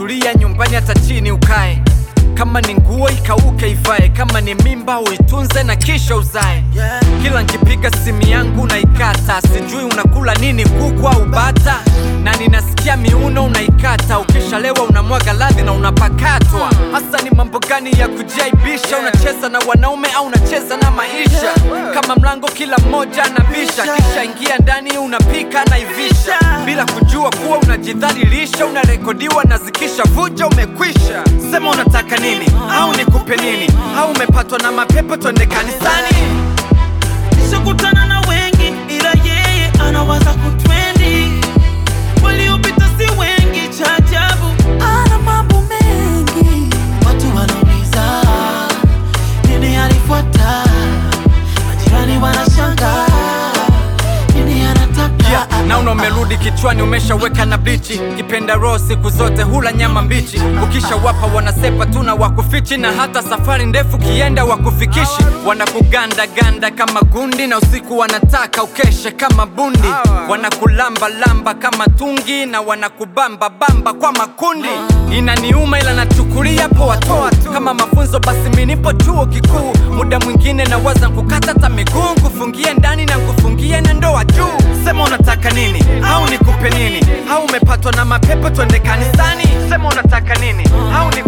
tulia nyumbani hata chini ukae kama ni nguo ikauke ivae kama ni mimba uitunze na kisha uzae kila nkipiga simu yangu unaikata sijui unakula nini kuku au bata na ninasikia miuno unaikata ukishalewa unamwaga ladhi na unapakatwa hasa ni mambo gani ya kujaibisha unacheza na wanaume au unacheza na maisha kama mlango kila mmoja anabisha kisha ingia ndani unapika naivisha bila kujua kuwa unajidhalilisha unarekodiwa na zikisha vuja umekwisha sema unataka nini au nikupe nini au umepatwa na mapepo twende kanisani Nishakutana na wengi ila yeye anawaza kutrendi, waliopita si wengi, cha ajabu ana mambo mengi. Watu wanauliza nini alifuata, majirani wanashangaa nini anataka. Yeah, naona umerudi kichwani umeshaweka na blichi kipenda roho siku zote hula nyama mbichi ukisha wapa wanasepa tu na wakufichi na hata safari ndefu kienda wakufikishi wanakuganda ganda kama gundi na usiku wanataka ukeshe kama bundi wanakulamba lamba kama tungi na wanakubamba bamba kwa makundi inaniuma ila nachukulia poa tu kama mafunzo basi minipo chuo kikuu muda mwingine nawaza kukata hata miguu kufungie ndani na kufungie na ndoa juu sema unataka nini au nikupe nini au umepatwa na mapepo twende kanisani sema unataka nini au ni